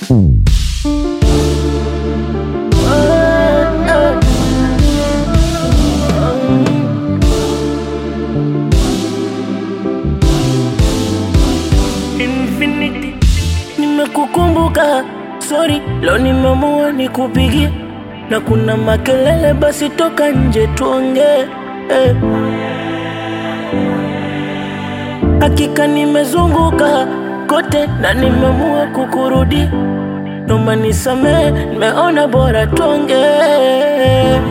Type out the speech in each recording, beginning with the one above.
Infinity, nimekukumbuka, sorry, leo nimeamua nikupigie, na kuna makelele, basi toka nje tuongee. Eh. Hakika nimezunguka kote na nimeamua kukurudi, noma nisamee, nimeona bora tuongee.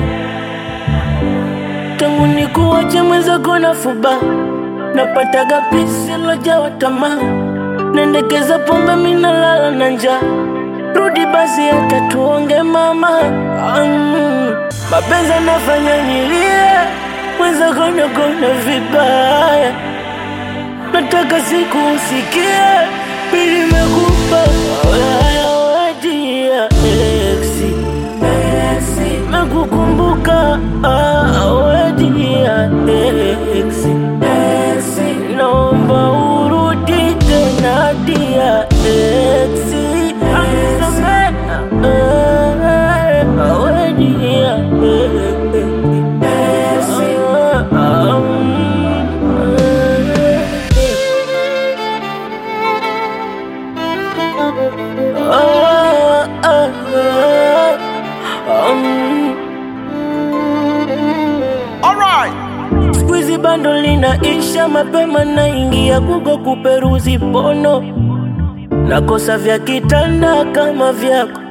Tangu nikuache mwenzako na fuba, napataga pisi lojawa tamaa Nendekeza pombe minalala na njaa, rudi basi hata tuonge mama. Mm, mapenzi anafanya nilie, mwenzako nakona vibaya, nataka siku usikie, mimi nimekupa haya wedia exi Nakukumbuka ah, wedia exi Naomba urudi tena dia exi Nisamehe, eh, wedia exi Ah, mm, eh. Ah, ah, ah, um. Siku hizi bando linaisha mapema, naingia Google kuperuzi pono, nakosa vya kitanda kama vyako.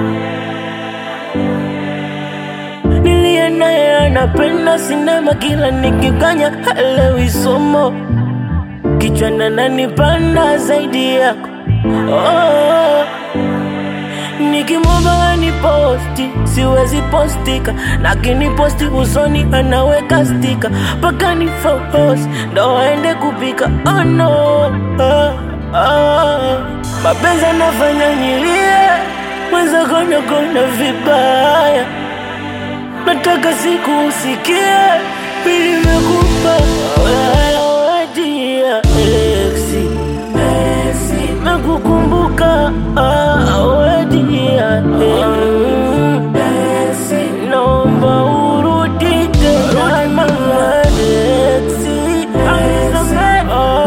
Niliye naye anapenda sinema, kila nikikanya halewi somo, kichwa nanipanda zaidi yako oh. Nikimwomba ni posti siwezi postika, lakini posti usoni anaweka stika mpaka ni focus ndo aende kupika. Oh no, ah, ah. Mapenzi anafanya nilie, mwenzako nakona vibaya, nataka siku usikie, mimi nimekupa haya wedia exi Nakukumbuka ah, wedia exi Naomba urudi tena mama exi Nisamehe,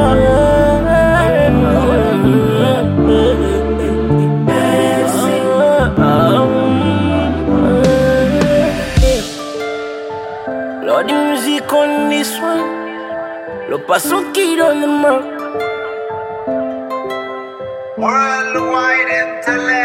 ah, Lord, the music on this one Lo paso kid on the mark Worldwide intellect.